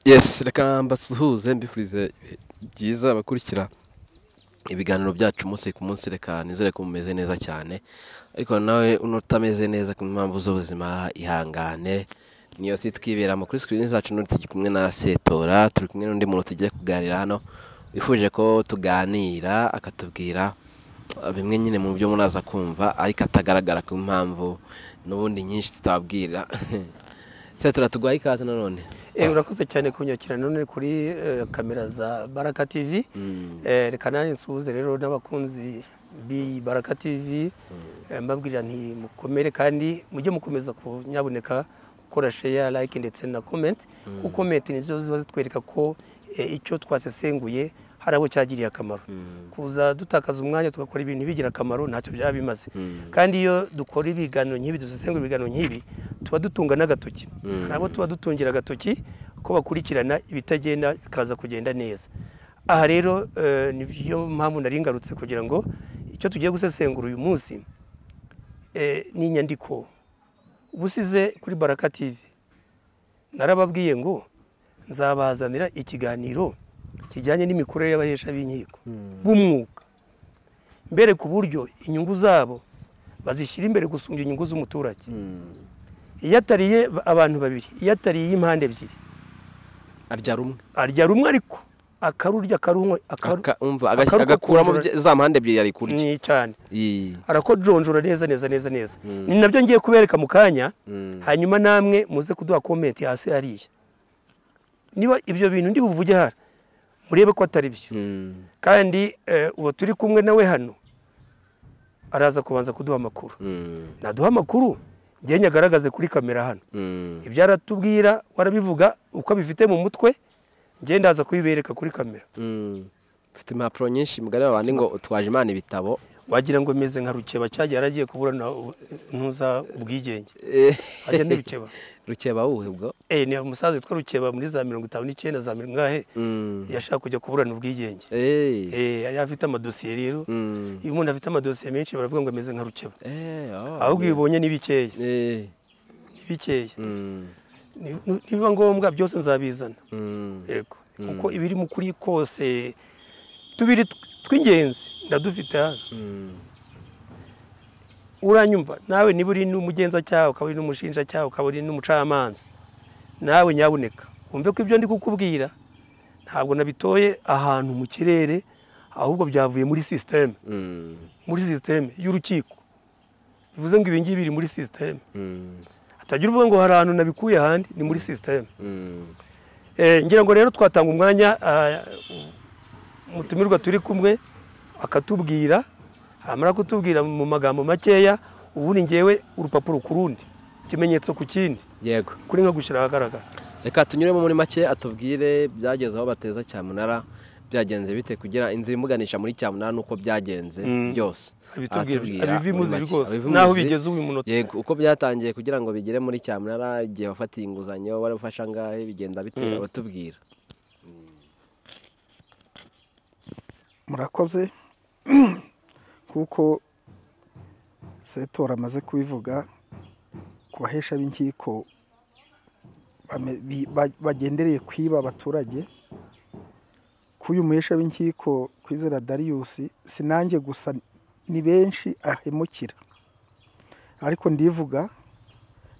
Yes reka mbasuhuze mbifurize ibihe byiza abakurikira ibiganiro byacu umunsi ku munsi reka nizere ko mumeze neza cyane ariko nawe utameze neza ku mpamvu z'ubuzima ihangane niyo si twiberamo kuri sikirini zacu n'undi turi kumwe na setora turi kumwe n'undi muntu tugiye kuganira hano wifuje ko tuganira akatubwira uh, bimwe nyine mu byo muraza kumva ariko atagaragara ku mpamvu n'ubundi nyinshi tutabwira setora tuguhaye ikaze nanone Eh, urakoze cyane kunyakira none kuri eh, kamera za baraka tv Eh, reka nanjye nsuhuze rero n'abakunzi b'iyi baraka tv Eh, mbabwira nti mukomere kandi mujye mukomeza kunyaboneka gukora sheya like ndetse na comment kuko comment nizo ziba zitwereka ko eh, icyo twasesenguye hari abo cyagiriye akamaro kuza dutakaza umwanya tugakora ibintu bigira akamaro ntacyo byaba bimaze kandi iyo dukora ibiganiro nk'ibi dusesengura ibiganiro nk'ibi tuba dutunga n'agatoki hari abo tuba dutungira agatoki ko bakurikirana ibitagenda bikaza kugenda neza aha rero eh, ni byo mpamvu nari ngarutse kugira ngo icyo tugiye gusesengura uyu munsi eh, ni inyandiko ubusize kuri baraka tv narababwiye ngo nzabazanira ikiganiro kijyanye n'imikorere y'abahesha b'inkiko b'umwuga mbere ku buryo inyungu zabo bazishyira imbere gusumbya inyungu z'umuturage iyo atariye ba- abantu babiri iyo atariye impande ebyiri aryara umwe arya rumwe ariko akarurya akarunywa akaru- Aka- umva aga- akarukokorora agakuramo bye- za mpande ebyiri yari kurya ni cyane Iyi. arakojonjora neza neza neza neza ni nabyo ngiye kubereka mu kanya hanyuma namwe muze kuduha komenti hasi hariya niba ibyo bintu ndi buvuge hano murebe ko atari byo Mm. kandi eh, uwo turi kumwe nawe hano araza kubanza kuduha amakuru Mm. naduha amakuru njye nyagaragaze kuri kamera hano Mm. ibyo aratubwira warabivuga uko abifite mu mutwe njye ndaza kubibereka kuri kamera Mm. mfite impapuro nyinshi mugari wa bandi ngo utwaje imana ibitabo wagira ngo meze nka rukeba cyagiye yaragiye kuburana ntuza ubwigenge Eh, ajya n'ibikeba rukeba wuhe ubwo Eh, ni umusaza witwa rukeba muri za mirongo itanu n'icyenda za mirongo ingahe Mm. yashaka kujya kuburana ubwigenge Eh. Eh, yari afite amadosiye rero Mm. iyo umuntu afite amadosiye menshi baravuga ngo ameze nka rukeba Eh, oh, ahubwo yeah. ibibonye ni bikeya Eh. ni bikeya Mm. Ni- ni- nibiba ngombwa byose nzabizana Mm. yego kuko ibiri mu kuri kose tubiri tw- tw'ingenzi ndadufite hano Mm. uranyumva nawe niba uri n'umugenzacyaha ukaba uri n'umushinjacyaha ukaba uri n'umucamanza nawe nyabuneka wumve ko ibyo ndi kukubwira ntabwo nabitoye ahantu mu kirere ahubwo byavuye muri sisiteme Mm. muri sisiteme y'urukiko bivuze ngo ibi ngibi biri muri sisiteme Mm. hatagira uvuga ngo hari ahantu nabikuye ahandi ni muri sisiteme Mm. Eh, ngira ngo rero twatanga umwanya ah, mutumirwa turi kumwe akatubwira amara kutubwira mu magambo makeya ubundi ngewe urupapuro ku rundi ikimenyetso ku kindi yego kuri nka gushyira ahagaragara reka tunyuremo muri make atubwire byageze aho bateza cyamunara byagenze bite kugira inzira imuganisha muri cyamunara nuko byagenze Mm. byose abitubwire Aratubwira muri abivimuzi make. rwose Abiva naho imuzi, bigeze uyu munota yego uko byatangiye kugira ngo bigere muri cyamunara igihe wafatiye inguzanyo wari ufasha angahe bigenda bite batubwira murakoze kuko setora amaze kubivuga ku bahesha b'inkiko bame- bi- ba- bagendereye kwiba abaturage k'uyu muhesha w'inkiko kwizera dariyusi si nanjye gusa ni benshi ahemukira ariko ndivuga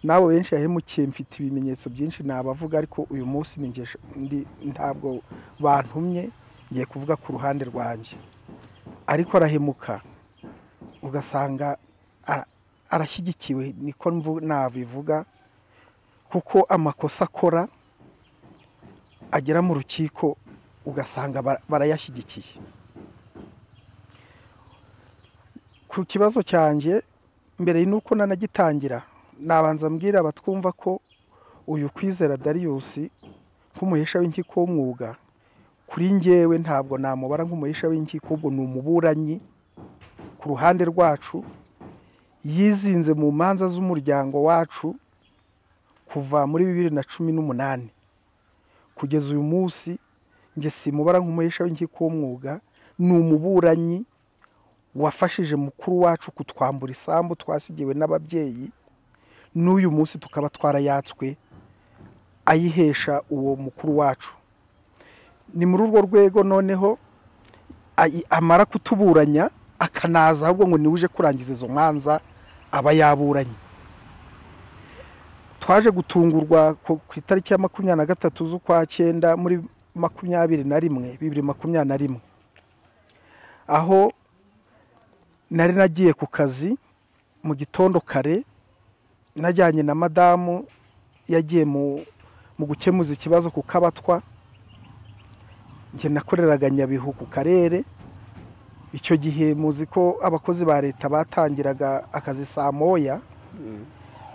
n'abo benshi yahemukiye mfite ibimenyetso byinshi nabavuga ariko uyu munsi ni njye sh- ndi- ntabwo bantumye ngiye kuvuga ku ruhande rwanjye ariko arahemuka ugasanga ara- arashyigikiwe niko mvu- nabivuga kuko amakosa akora agera mu rukiko ugasanga bara- barayashyigikiye ku kibazo cyanjye mbere y'uko nanagitangira nabanza mbwira abatwumva ko uyu kwizera dariyusi nk'umuhesha w'inkiko w'umwuga kuri njyewe ntabwo namubara nk'umuhisha w'inkiko ahubwo ni umuburanyi ku ruhande rwacu yizinze mu manza z'umuryango wacu kuva muri bibiri na cumi n'umunani kugeza uyu munsi njye simubara nk'umuhisha w'inkiko w'umwuga ni umuburanyi wafashije mukuru wacu kutwambura isambu twasigiwe n'ababyeyi n'uyu munsi tukaba twarayatswe ayihesha uwo mukuru wacu ni muri urwo rwego noneho ayi- amara kutuburanya akanaza ahubwo ngo niwe uje kurangiza izo manza aba yaburanye twaje gutungurwa ku ku itariki ya makumyabiri na gatatu z'ukwa cyenda muri makumyabiri na rimwe bibiri makumyabiri na rimwe aho nari nagiye ku kazi mu gitondo kare najyanye na madamu yagiye mu mu gukemuza ikibazo ku kabatwa njye nakoreraga nyabihu ku karere icyo gihe muzi ko abakozi ba leta batangiraga akazi saa moya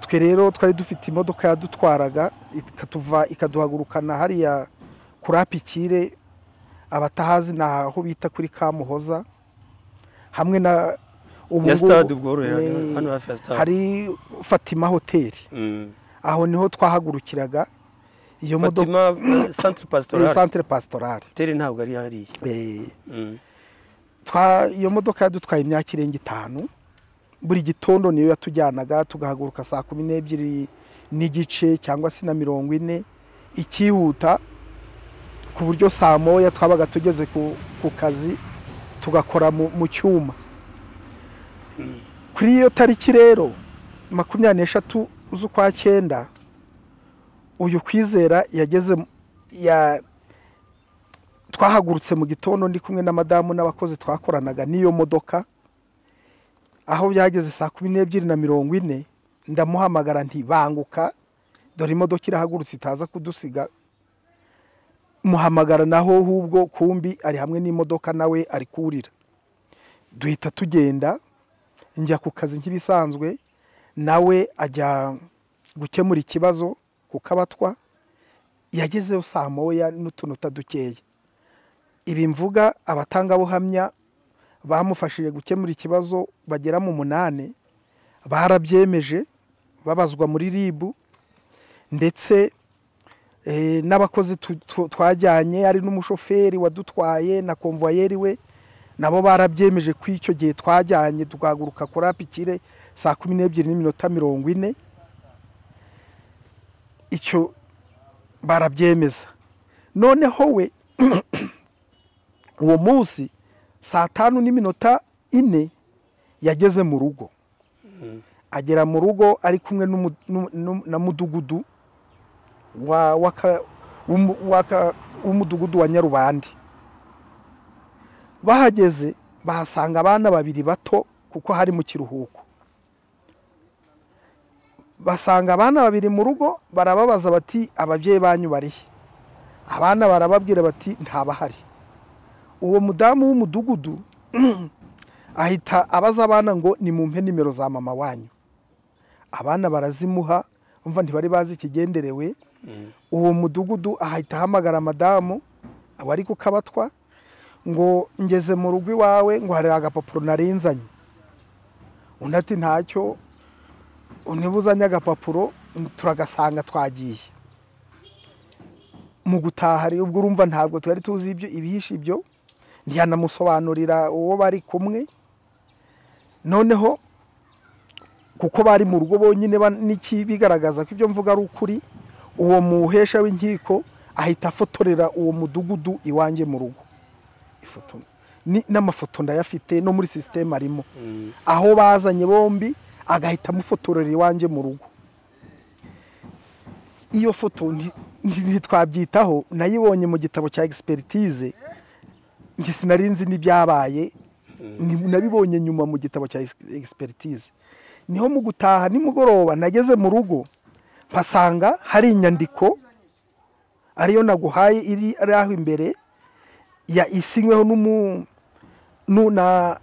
twe rero twari dufite imodoka yadutwaraga ikatuva ikaduhagurukana hariya kuri apikire abatahazi ni aho bita kuri kamuhoza hamwe na ubu ya ngubu- stade bworoheraga Eh, hano hafi ya stade hari fatima hoteli Mm. aho niho twahagurukiraga iyo modoka fatima eh, centre eh, pastoral centre pastorale hoteli ntabwo ari hariya Eh, Mm. twa- iyo modoka yadutwaye imyaka irenga itanu buri gitondo niyo yatujyanaga tugahaguruka saa kumi n'ebyiri n'igice cyangwa se na mirongo ine ikihuta ku buryo saa moya twabaga tugeze ku, ku kazi tugakora mu, mu cyuma kuri iyo tariki rero makumyabiri n'eshatu z'ukwa cyenda uyu kwizera yageze mu- ya, twahagurutse mu gitondo ndi kumwe na madamu n'abakozi twakoranaga n'iyo modoka aho byageze saa kumi n'ebyiri na mirongo ine ndamuhamagara nti banguka dore imodoka irahagurutse itaza kudusiga muhamagara naho hubwo kumbi ari hamwe n'imodoka nawe ari kurira duhita tugenda njya ku kazi nk'ibisanzwe nawe ajya gukemura ikibazo ku kabatwa yagezeyo saa moya n'utunota dukeya ibi mvuga abatangabuhamya bamufashije gukemura ikibazo bagera mu munani barabyemeje babazwa muri rib ndetse eh, n'abakozi tu- tu- twajyanye ari n'umushoferi wadutwaye na konvoyeri we nabo barabyemeje ko icyo gihe twajyanye tugahaguruka kuri apikire saa kumi n'ebyiri n'iminota mirongo ine icyo barabyemeza noneho we uwo munsi saa tanu n'iminota ine yageze mu rugo agera mu rugo ari kumwe n'umu- n'u- n'u- na mudugudu wa- w'aka- w'umu- w'aka- w'umudugudu wa nyarubande bahageze bahasanga abana babiri bato kuko hari mu kiruhuko basanga abana babiri mu rugo barababaza bati ababyeyi banyu barihe abana barababwira bati ntabahari uwo mudamu w'umudugudu ahita abaza abana ngo nimumpe nimero za mama wanyu abana barazimuha umva ntibari bazi ikigenderewe uwo mudugudu ahita ahamagara madamu wari ku kabatwa ngo ngeze mu rugo iwawe ngo hari agapapuro narinzanye undi ati ntacyo unibuzanye agapapuro turagasanga twagiye mu gutaha rero ubwo urumva ntabwo twari tuzi ibyo ibihishe ibyo ntiyanamusobanurira uwo bari kumwe noneho kuko bari mu rugo bonyine ba- n'ikibigaragaza ko ibyo mvuga ari ukuri uwo muhesha w'inkiko ahita afotorera uwo mudugudu iwanjye mu rugo ifoto ni- n'amafoto ndayafite no muri sisiteme arimo Mm. aho bazanye bombi agahita amufotorera iwanjye mu rugo iyo foto nti- nti- ntitwabyitaho nayibonye mu gitabo cya egisperitize njye sinari nzi n'ibyabaye ni- nabibonye nyuma mu gitabo cya egisperitize niho mu gutaha nimugoroba nageze mu rugo mpasanga hari inyandiko ariyo naguhaye iri ari aho imbere ya isinyweho n'umu nu- na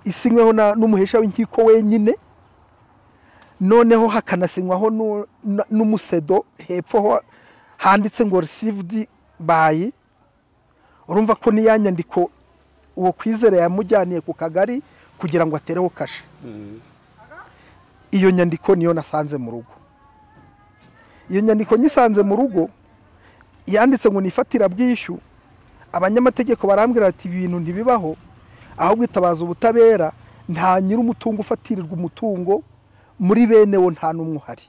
isinyweho na- n'umuhesha w'inkiko wenyine noneho hakanasinywaho nu- na- n'umusedo hepfo ho handitse ngo received by urumva ko niya nyandiko uwo kwizera yamujyaniye ku kagari kugira ngo atereho kashe Mm. iyo nyandiko niyo nasanze mu rugo iyo nyandiko nyisanze mu rugo yanditse ngo nifatirabwishyu abanyamategeko barambwira bati ibi bintu ntibibaho ahubwo itabaza ubutabera nta nyir'umutungo ufatirirwa umutungo muri bene wo nta n'umwe uhari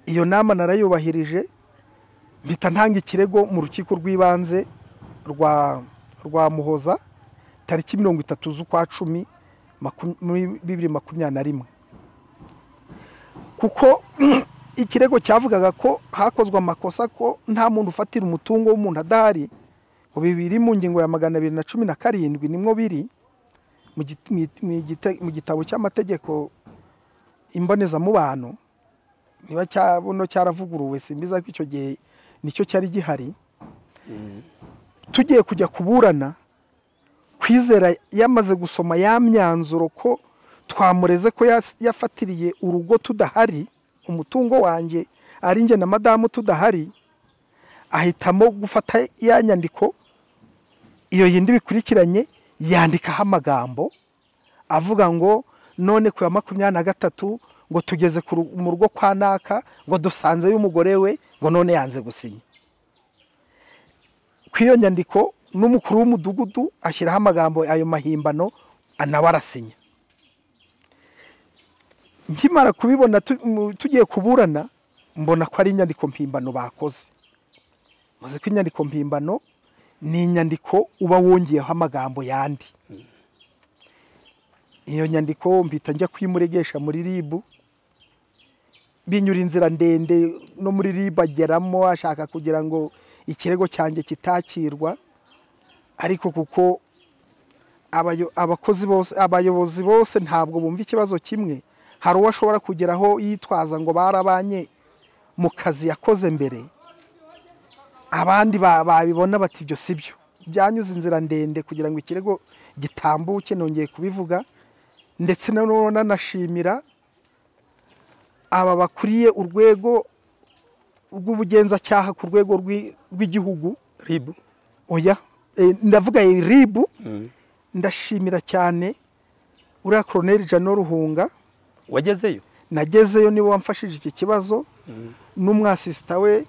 iyo nama narayubahirije mpita ntanga ikirego mu rukiko rw'ibanze rwa rwa muhoza tariki mirongo itatu z'ukwa cumi maku- muri bibiri makumyabiri na rimwe kuko ikirego cyavugaga ko hakozwe amakosa ko nta muntu ufatira umutungo w'umuntu adahari ngo bibiri mu ngingo ya magana abiri na cumi na karindwi nimwo biri mu git- mu git- mu gite- mu gitabo cy'amategeko imbonezamubano niba cya- buno cyaravuguruwe simbiza ariko icyo gihe nicyo cyari gihari tugiye kujya kuburana kwizera yamaze gusoma ya myanzuro ko twamureze ko yas- yafatiriye urugo tudahari umutungo wanjye ari njye na madamu tudahari ahitamo gufata ya nyandiko iyo yindi bikurikiranye yandikaho amagambo avuga ngo none ku ya makumyabiri na gatatu ngo tugeze ku ru- mu rugo kwa naka ngo dusanze y'umugore we ngo none yanze gusinya ku iyo nyandiko n'umukuru w'umudugudu ashyiraho amagambo ayo mahimbano nawe arasinya nkimara kubibona tu- mu- tugiye kuburana mbona ko ari inyandiko mpimbano bakoze muzi ko inyandiko mpimbano ni inyandiko uba wongeyeho amagambo yandi iyo nyandiko mpita njya kuyimuregesha muri ribu binyura inzira ndende no muri ribu ageramo ashaka kugira ngo ikirego cyanjye kitakirwa ariko kuko abayo- abakozi bose abayobozi bose ntabwo bumva ikibazo kimwe hari uwo ashobora kugeraho yitwaza ngo barabanye mu kazi yakoze mbere abandi ba- babibona bati ibyo si byo byanyuze inzira ndende kugira ngo ikirego gitambuke nongeye kubivuga ndetse na none nanashimira aba bakuriye urwego rw'ubugenzacyaha ku rwego rw'i- rw'igihugu ribu oya eh, ndavuga ribu ndashimira cyane uriya koroneri jano ruhunga wagezeyo nagezeyo niwe wamfashije iki kibazo n'umwasisita we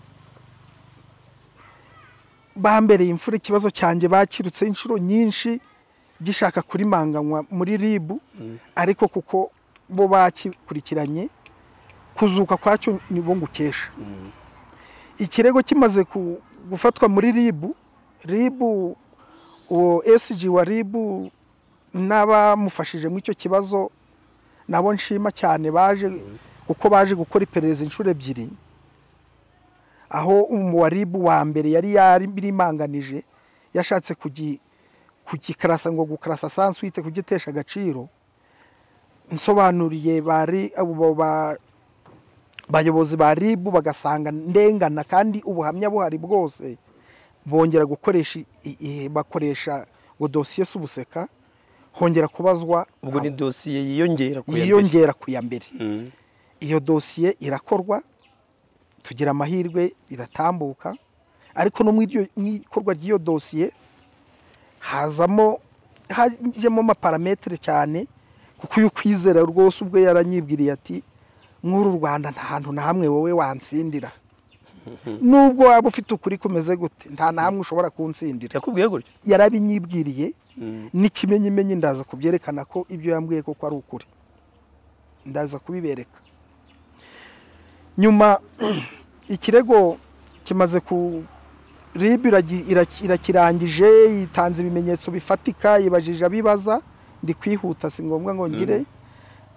bambereye imfura ikibazo cyanjye bakirutse inshuro nyinshi gishaka kurimanganywa muri ribu ariko kuko bo bakikurikiranye kuzuka kwacyo ni bo ngukesha ikirego kimaze ku- gufatwa muri ribu ribu uwo esiji wa ribu n'abamufashije muri icyo kibazo nabo nshima cyane baje kuko baje gukora iperereza inshuro ebyiri aho umuwaribu wa mbere yari yarimanganije yashatse kugi- kugikarasa ngo gukarasa sanswite kugitesha agaciro nsobanuriye bari abo ba- bayobozi ba ribu bagasanga ndengana kandi ubuhamya buhari bwose bongera gukoresha i- i- bakoresha ngo dosiye si ubuseka hongera kubazwa ubwo ni dosiye yiyongera ku ya mbere. yiyongera ku ya mbere Mm. iyo dosiye irakorwa tugira amahirwe iratambuka ariko no mu iryo- mu ikorwa ry'iyo dosiye hazamo hajyemo amaparametere cyane kuko uyu kwizera rwose ubwo yaranyibwiriye ati nk'uru rwanda nta hantu na hamwe wowe wansindira nubwo waba ufite ukuri kumeze gute nta na hamwe ushobora kunsindira yakubwiye gutyo yarabinyibwiriye Mm. n'ikimenyimenyi ndaza kubyerekana ko ibyo yambwiye koko ari ukuri ndaza kubibereka nyuma ikirego kimaze ku rib iragi- iraki- irakirangije yitanze ibimenyetso bifatika yibajije abibaza ndi kwihuta si ngombwa ngo ngire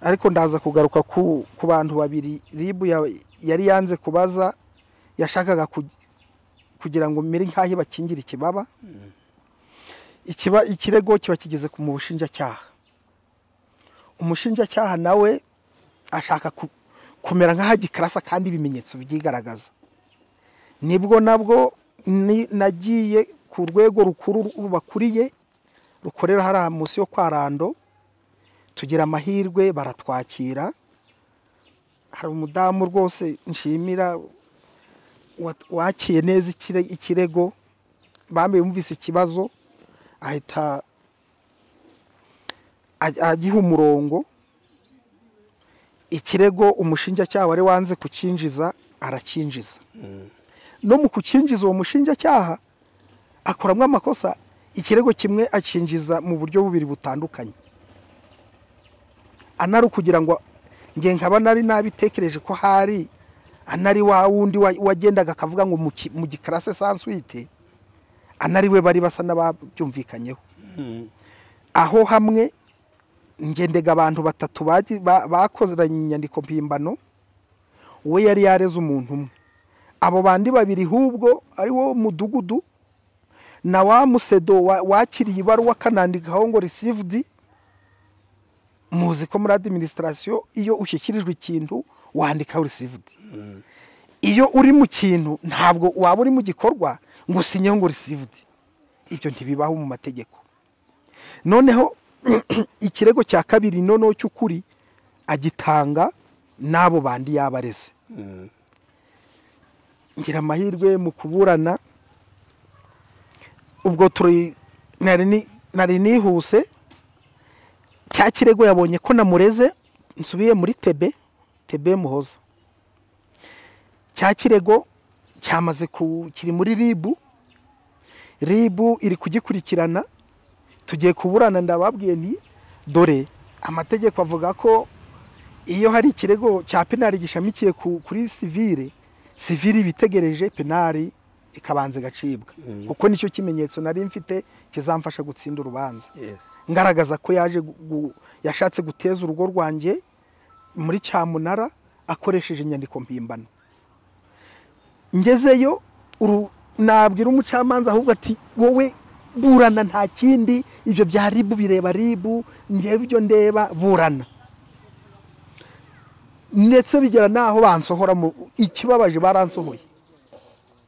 ariko ndaza kugaruka ku, ku bantu babiri rib yari yanze kubaza yashakaga ku- kugira ngo mere nk'aho ibakingire ikibaba ikiba ikirego kiba kigeze ku mu bushinjacyaha umushinjacyaha nawe ashaka ku- kumera nk'ahagikarasa kandi ibimenyetso byigaragaza nibwo nabwo ni- nagiye ku rwego rukuru rubakuriye rukorera hariya munsi yo kwa rando tugira amahirwe baratwakira hari umudamu rwose nshimira wa- wakiye neza ikire- ikirego bambe yumvise ikibazo ahita aj- agiha umurongo ikirego umushinjacyaha wari wanze kucyinjiza aracyinjiza no mu kucyinjiza uwo mushinjacyaha akoramo amakosa ikirego kimwe acyinjiza mu buryo bubiri butandukanye anari ukugira ngo nge nkaba nari nabitekereje ko hari anari wa wundi wa- wagendaga akavuga ngo mu ki- mu gikarase sanswite anari we bari basa n'ababyumvikanyeho aho hamwe ngendega abantu batatu bagi- ba- bakozeranye inyandiko mpimbano we yari yareze umuntu umwe abo bandi babiri hubwo ari wo mudugudu na wa musedo wa- wakiriye ibaruwa akanandikaho ngo risivudi muzi ko muri adiminisitirasiyo iyo ushyikirijwe ikintu wandikaho risivudi iyo uri mu kintu ntabwo waba uri mu gikorwa ngo usinyeho ngo risivudi ibyo ntibibaho mu mategeko noneho ikirego cya kabiri noneho cy'ukuri agitanga n'abo bandi yaba areze ngira amahirwe mu kuburana ubwo turi nari ni- nari nihuse cya kirego yabonye ko namureze nsubiye muri tebe tebe muhoza cya kirego cyamaze ku kiri muri ribu ribu iri kugikurikirana tugiye kuburana ndababwiye nti dore amategeko avuga ko iyo hari ikirego cya penari gishamikiye ku- kuri sivire sivire iba itegereje penari ikabanza igacibwa kuko nicyo kimenyetso nari mfite kizamfasha gutsinda urubanza yesi ngaragaza ko yaje gu- gu- yashatse guteza urugo rwanjye muri cyamunara akoresheje inyandiko mpimbano ngezeyo uru- nabwira umucamanza ahubwo ati wowe burana nta kindi ibyo bya ribu bireba ribu ngewe ibyo ndeba burana ndetse bigera n'aho bansohora mu ikibabaje baransohoye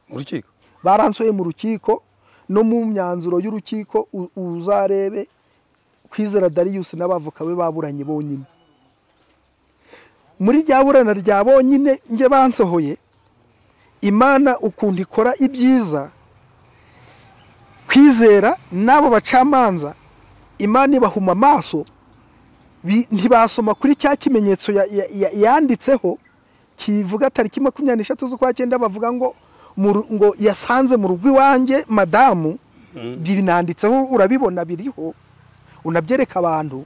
mu rukiko baransoye mu rukiko no mu myanzuro y'urukiko u- uzarebe kwizera dariyusi n'abavoka be baburanye bonyine muri rya burana rya bonyine njye bansohoye imana ukuntu ikora ibyiza kwizera n'abo bacamanza imana ibahuma amaso bi- ntibasoma kuri cya kimenyetso ya- ya- ya- yanditseho kivuga tariki makumyabiri n'eshatu z'ukwa cyenda bavuga ngo mu ru- ngo yasanze mu rugo iwanjye madamu binanditseho urabibona biriho unabyereka abantu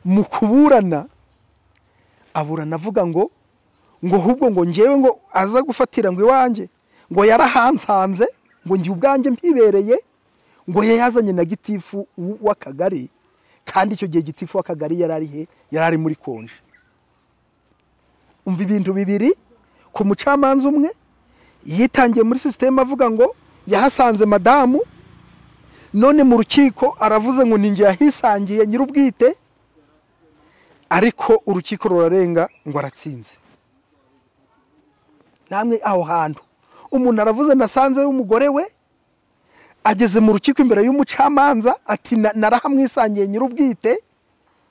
mu kuburana aburana avuga ngo ngo ahubwo ngo ngewe ngo aza gufatira ngo iwanjye ngo yarahansanze ngo njye ubwanjye mpibereye ngo yayazanye na gitifu w- w'akagari kandi icyo gihe gitifu w'akagari yari ari he yari ari muri konje umva ibintu bibiri ku mucamanza umwe yitangiye muri sisiteme avuga ngo yahasanze madamu none mu rukiko aravuze ngo ninjye yahisangiye nyir'ubwite ariko urukiko rurarenga ngo aratsinze namwe aho hantu umuntu aravuze nasanze w'umugore we ageze mu rukiko imbere y'umucamanza ati "Na- narahamwisangiye nyir'ubwite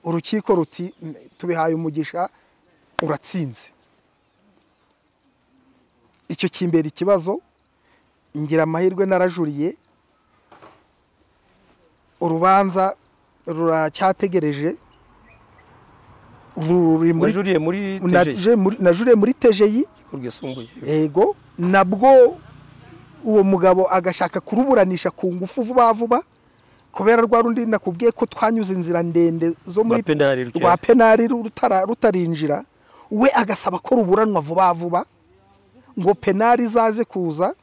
urukiko ruti "M- tubihaye umugisha uratsinze icyo kimbera ikibazo ngira amahirwe narajuriye urubanza ruracyategereje ruri muri wajuriye muri tejeri Naje muri- najuriye muri tejeyi urukiko rwisumbuye yego nabwo uwo mugabo agashaka kuruburanisha ku ngufu vuba vuba kubera rwa rundi nakubwiye ko twanyuze inzira ndende zo muri Rwa penari rukera. rwa penari rutara- rutarinjira we agasaba ko ruburanwa vuba vuba ngo penari izaze kuza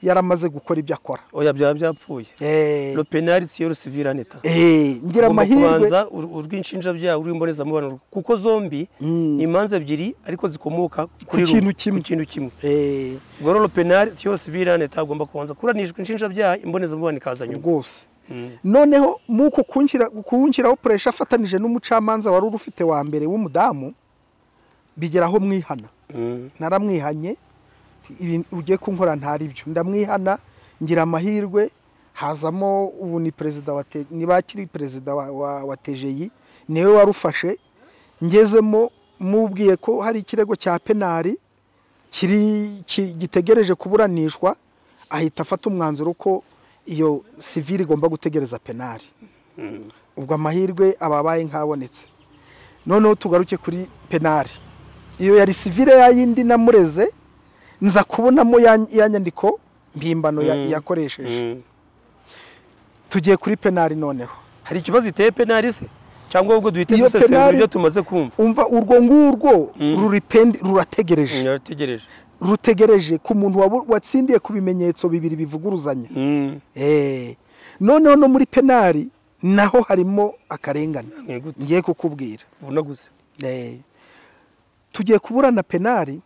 yaramaze gukora ibyo akora oya byaba byapfuye Eh, lo penari siyo rusivira neta eh, ngira ugomba amahirwe kubanza ur- urw'inshinjabyaha urw'imbonezamubano kuko zombi ni imanza ebyiri ariko zikomoka kuri rumwe, kintu kimwe. ku kintu kimwe Eh, ubwo rero penari siyo rusivira neta agomba kubanza kuranishwa inshinjabyaha imbonezamubano ikaza nyuma rwose noneho muko kuwunshyiraho puresha afatanije n'umucamanza wari ufite wa mbere w'umudamu bigeraho mwihana Mm. naramwihanye ibi ugiye kunkora ntari byo ndamwihana ngira amahirwe hazamo ubu ni perezida wa Te- niba akiri perezida wa, wa, wa tejeyi niwe warufashe ngezemo mubwiye ko hari ikirego cya penari kiri ki- gitegereje kuburanishwa ahita afata umwanzuro ko iyo sivire igomba gutegereza penari ubwo amahirwe ababaye nk'abonetse noneho tugaruke kuri penari iyo yari sivire ya yindi namureze nza kubonamo ya, ya nyandiko mpimbano ya- yakoresheje Mm. tugiye kuri penari noneho hari ikibazo iteye penari se cyangwa ubwo duhite Iyo dusesengura penari- ibyo tumaze kumva umva urwo ngurwo ruripendi rurategereje nyarutegereje rutegereje ku muntu wabu- watsindiye ku bimenyetso bibiri bivuguruzanya Eh, noneho no muri penari naho harimo akarengane gute ngiye kukubwira unaguze Eh, tugiye kuburana penari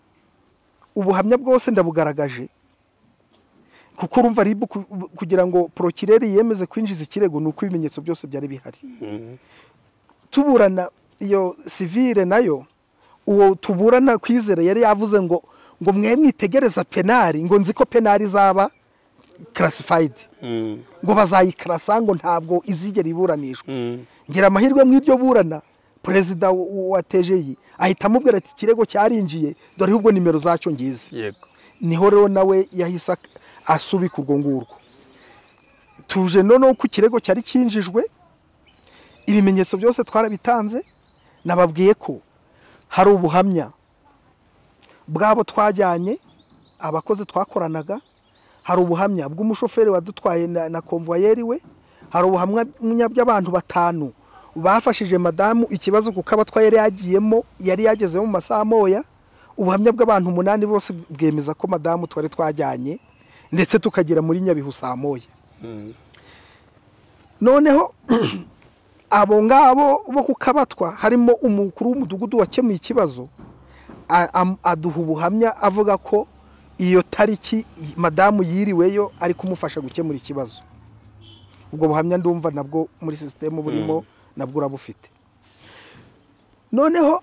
ubuhamya bwose ndabugaragaje kuko urumva ribu ku- kugira ngo porokireri yemeze kwinjiza ikirego ni uko ibimenyetso byose byari bihari tuburana iyo sivire nayo uwo tuburana kwizera yari yavuze ngo ngo mwe mwitegereza penari ngo nzi ko penari izaba karasifayidi ngo bazayikarasa ngo ntabwo izigera iburanishwa ngira amahirwe mu ibyo burana perezida w- wa tejeyi ahita amubwira ati ikirego cyarinjiye dore ahubwo nimero zacyo ngizi yego niho rero nawe yahise ak- asubika urwo ngurwo tuje noneho ko ikirego cyari cyinjijwe ibimenyetso byose twarabitanze nababwiye ko hari ubuhamya bw'abo twajyanye abakozi twakoranaga hari ubuhamya bw'umushoferi wadutwaye na, na konvoyeri we hari ubuhamya bw'abantu batanu bafashije madamu ikibazo kuko abatwaye yari yagiyemo yari yagezemo mu masaha moya ubuhamya bw'abantu umunani bose bwemeza ko madamu twari twajyanye ndetse tukagera muri nyabihu saa moya noneho abo ngabo bo ku kabatwa harimo umukuru w'umudugudu wakemuye ikibazo a- am- aduha ubuhamya avuga ko iyo tariki i- madamu yiriweyo ari kumufasha gukemura ikibazo ubwo buhamya ndumva nabwo muri sisitemu burimo nabwo urabufite noneho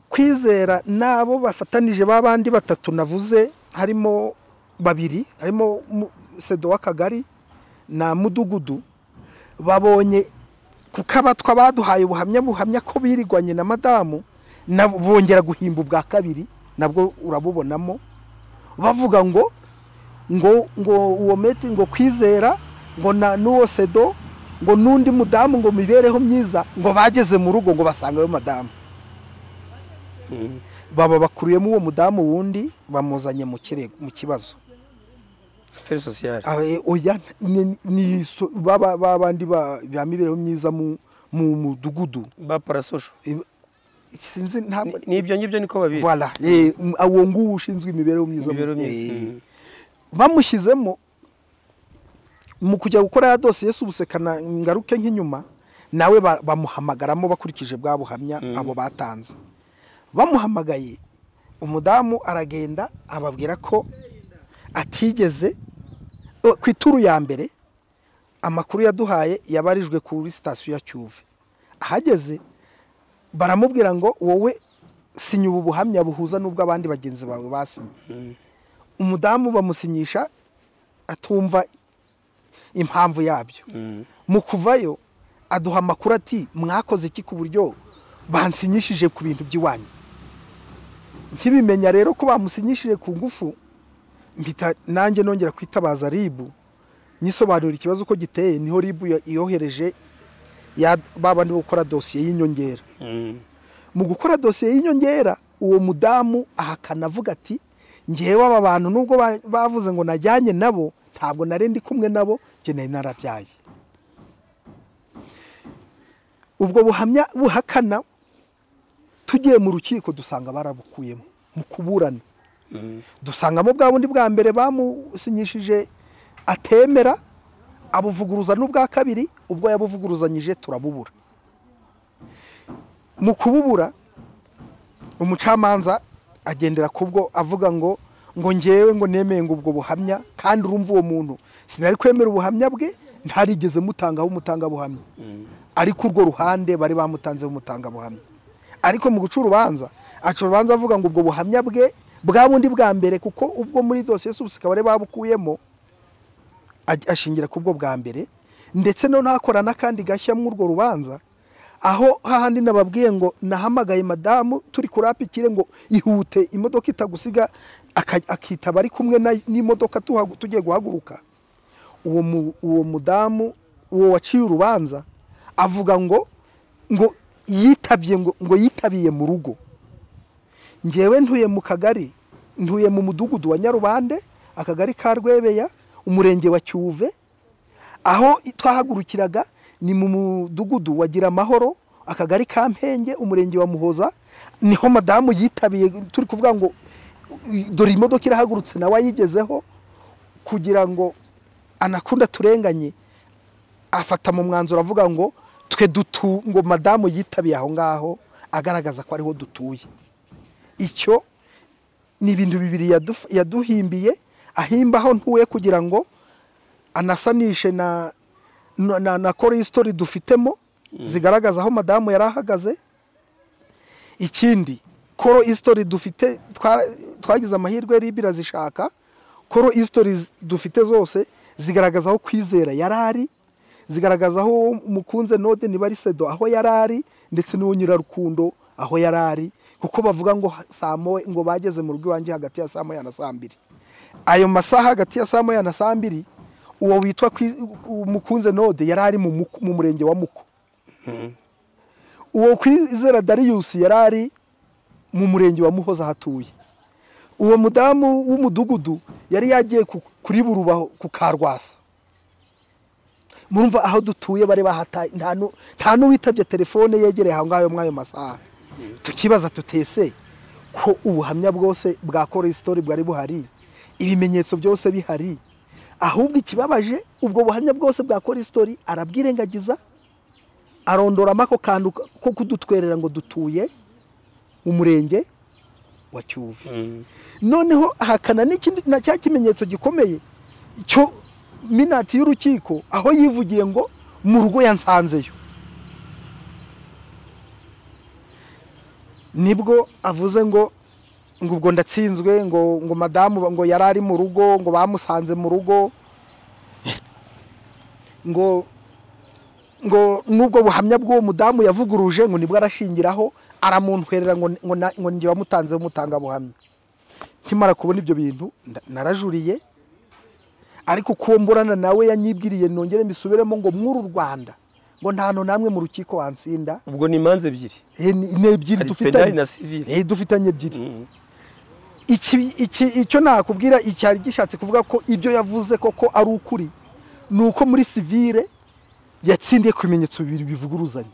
kwizera n'abo bafatanije ba bandi batatu navuze harimo babiri harimo mu- sedo w'akagari na mudugudu babonye kuko abatwa baduhaye ubuhamya buhamya ko birirwanye na madamu na bongera guhimba ubwa kabiri nabwo urabubonamo bavuga ngo ngo ngo uwo meti ngo kwizera ngo na n'uwo sedo ngo n'undi mudamu ngo mibereho myiza ngo bageze mu rugo ngo basangeyo madamu baba bakuruyemo uwo mudamu wundi bamuzanye mu kirego mu kibazo feri sosiyali Ah, eh, oya ni- ni so- baba babandi ba ba mibereho myiza mu mu mudugudu ba parasosho Eh, sinzi ntabwo Ni- ni ibyo ngibyo niko babizi voilà eh, m- uwo nguwo ushinzwe imibereho myiza mu- imibereho eh, myiza Mm. bamushyizemo mu kujya gukora ya dosiye y'ubusekana ngaruke nk'inyuma nawe ba- bamuhamagaramo bakurikije bwa buhamya abo batanze bamuhamagaye umudamu aragenda ababwira ko atigeze o, ku ituru ya mbere amakuru yaduhaye yabarijwe kuri sitasiyo ya cyuve ahageze baramubwira ngo wowe sinya ubu buhamya buhuza n'ubwo abandi bagenzi bawe basinye umudamu bamusinyisha atumva impamvu yabyo mu kuvayo aduha amakuru ati mwakoze iki ku buryo bansinyishije ku bintu by'iwanyu nkibimenya rero ko bamusinyishije ku ngufu mpita nanjye nongera kwitabaza ribu nyisobanurira ikibazo uko giteye niho ribu ya- yohereje ya babandi bo gukora dosiye y'inyongera Mm. mu gukora dosiye y'inyongera uwo mudamu ahakana avuga ati ngewe aba bantu nubwo ba- bavuze ngo najyanye nabo ntabwo nari ndi kumwe nabo njye nari narabyaye ubwo buhamya buhakana tugiye mu rukiko dusanga barabukuyemo mu kuburana dusangamo bwa bundi bwa mbere bamusinyishije atemera abuvuguruza n'ubwa kabiri ubwo yabuvuguruzanyije turabubura mu kububura umucamanza agendera kubwo avuga ngo ngo ngewe ngo nemeye ngo ubwo buhamya kandi urumva uwo muntu sinari kwemera ubuhamya bwe ntarigeze mutangaho umutangabuhamya ariko urwo ruhande bari bamutanzeho umutangabuhamya ariko mu guca urubanza aca urubanza avuga ngo ubwo buhamya bwe bwa bundi bwa mbere kuko ubwo muri dosiye y'ubusika bari babukuyemo aj- ashingira ku bwo bwa mbere ndetse no ntakora n'akandi gashya muri urwo rubanza aho hahandi nababwiye ngo nahamagaye madamu turi kurapikire ngo ihute imodoka itagusiga aka- akitaba ari kumwe na- n'imodoka tuhagu- tugiye guhaguruka uwo mu- uwo mudamu uwo waciye urubanza avuga ngo ngo yitabye ngo ngo yitabiye mu rugo ngewe ntuye mu kagari ntuye mu mudugudu wa nyarubande akagari ka rwebeya umurenge wa cyuve aho twahagurukiraga ni mu mudugudu wagira amahoro akagari ka mpenge umurenge wa muhoza niho madamu yitabiye turi kuvuga ngo dore imodoka irahagurutse nawe ayigezeho kugira ngo anakunda turenganye afata mu mwanzuro avuga ngo twe dutu ngo madamu yitabiye aho ngaho agaragaza ko ariho dutuye icyo ni ibintu bibiri yadu- yaduhimbiye ahimba aho ntuye kugira ngo anasanishe na na, na, na korisitori dufitemo zigaragaza aho madamu yari ahagaze ikindi koro isitori dufite twa- twagize amahirwe ribi irazishaka koro isitori dufite zose zigaragaza aho kwizera yari ari zigaragaza aho mukunze node niba ari sedo aho yari ari ndetse n'uwo nyirarukundo aho yari ari kuko bavuga ngo saa moya ngo bageze mu rugo iwanjye hagati ya saa moya na saa mbiri ayo masaha hagati ya saa moya na saa mbiri uwo witwa Kwi- mukunze node yari ari mu Muko- mu murenge wa muko uwo kwizera dariyusi yari ari mu murenge wa muhoza hatuye uwo mudamu w'umudugudu yari yagiye ku- kuri burubaho ku karwasa murumva aho dutuye bari bahataye nta nu- nta n'uwitabye telefone yegereye aho ngaho muri ayo masaha tukibaza tutese ko ubuhamya bwose bwa koresitori bwari buhari ibimenyetso byose bihari ahubwo ikibabaje ubwo buhamya bwose bwa koresitori arabwirengagiza arondoramo ako kantu ko kudutwerera ngo dutuye mu murenge wa cyuve noneho ahakana n'ikindi na cya kimenyetso gikomeye cyo minati y'urukiko aho yivugiye ngo mu rugo yansanzeyo nibwo avuze ngo ngo ubwo ndatsinzwe ngo ngo madamu ngo yari ari mu rugo ngo bamusanze mu rugo ngo ngo nubwo buhamya bw'uwo mudamu yavuguruje ngo nibwo arashingiraho aramuntwerera ngo ngo na- ngo njye wamutanzeho umutangabuhamya nkimara kubona ibyo bintu nda- narajuriye ariko uko mburana nawe yanyibwiriye nongere mbisubiremo ngo mw'uru rwanda ngo nta hantu namwe mu rukiko wansinda ubwo ni imanza ebyiri Eh, ni ni ebyiri hari penali dufitanye na sivile Eh, dufitanye ebyiri iki iki icyo nakubwira icyari gishatse kuvuga ko ibyo yavuze koko ari ukuri ni uko muri sivire yatsindiye ku bimenyetso bibiri bivuguruzanya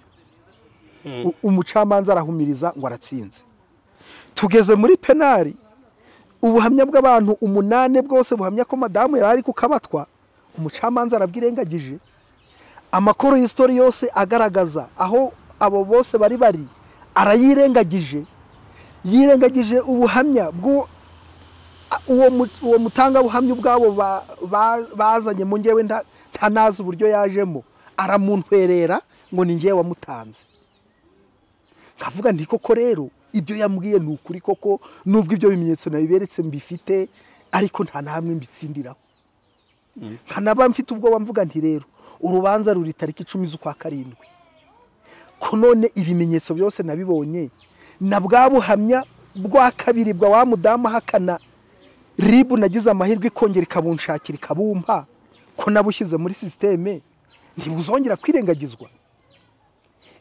U- umucamanza arahumiriza ngo aratsinze tugeze muri penari ubuhamya bw'abantu umunane bwose buhamya ko madamu yari ari kukabatwa umucamanza arabwirengagije amakoro y'isitori yose agaragaza aho abo bose bari bari arayirengagije yirengagije ubuhamya bw'uwo uwo mu- uwo mutangabuhamya ubwabo ba- ba- bazanye mu ngewe nta nta nazi uburyo yajemo aramuntwerera ngo ni ngewe wamutanze nkavuga nti koko rero ibyo yambwiye ni ukuri koko nubwo ibyo bimenyetso nabiberetse mbifite ariko nta na hamwe mbitsindiraho nkanaba mfite ubwoba mvuga nti rero urubanza ruri tariki icumi z'ukwa karindwi ko none ibimenyetso byose nabibonye na bwa buhamya bwa kabiri bwa wa mudamu ahakana ribu nagize amahirwe ikongera ikabunshakira ikabumpa ko nabushyize muri sisiteme ntibuzongera kwirengagizwa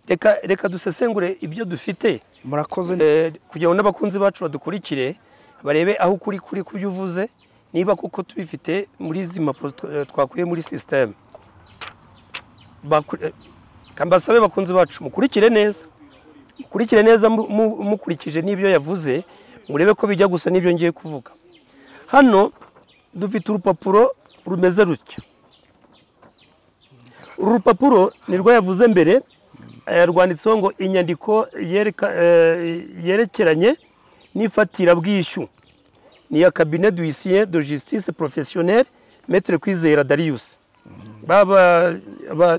reka reka dusesengure ibyo dufite murakoze Eh, kugira ngo n'abakunzi bacu badukurikire barebe aho ukuri kuri ku byo uvuze niba koko tubifite muri izi mpapuro tw- eh, twakuye muri sisiteme Baku- eh, ka mbasabe bakunzi bacu mukurikire neza mukurikire neza mu- mu- mukurikije n'ibyo yavuze murebe ko bijya gusa n'ibyo ngiye kuvuga hano dufite urupapuro rumeze rutya uru rupapuro ni rwo yavuze mbere eh, rwanditseho ngo inyandiko yereka- eh, yerekeranye n'ifatirabwishyu ni iya cabinet d'huissier de justice professionnelle maître kwizera darius baba aba,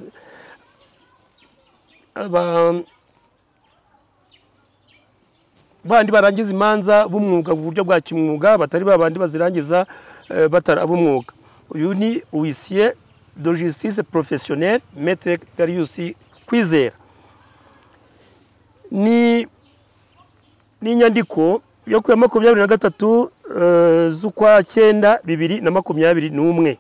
aba, bandi barangiza imanza b'umwuga mu buryo bwa kimwuga batari babandi bazirangiza eh, batari ab'umwuga uyu ni huissier de justice professionnelle maître darius kwizera ni ni inyandiko yo ku ya makumyabiri na gatatu eh, z'ukwa cyenda bibiri na makumyabiri n'umwe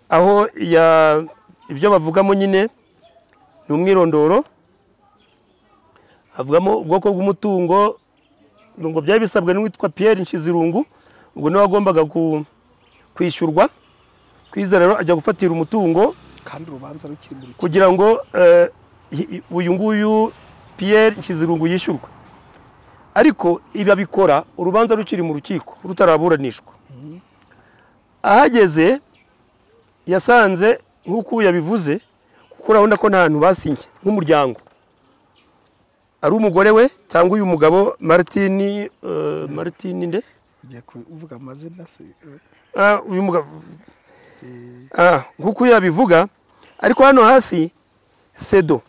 aho ya ibyo bavugamo nyine ni umwirondoro havugamo ubwoko bw'umutungo ngo byari bisabwe n'uwitwa Pierre Nshizirungu ubwo niwe wagombaga ku- kwishyurwa kwizera rero ajya gufatira umutungo kandi urubanza rukiri muri kugira ngo eh, i- i- uyu nguyu piyeri nshizirungu yishyurwa ariko ibi abikora urubanza rukiri mu rukiko rutaraburanishwa ahageze yasanze nk'uko yabivuze kuko urabona ko nta hantu basinye nk'umuryango ari umugore we cyangwa uyu mugabo maritini maritini nde ugiye kuvuga amazina se Ah, uyu mugabo Ah, nk'uko yabivuga ariko hano hasi sedo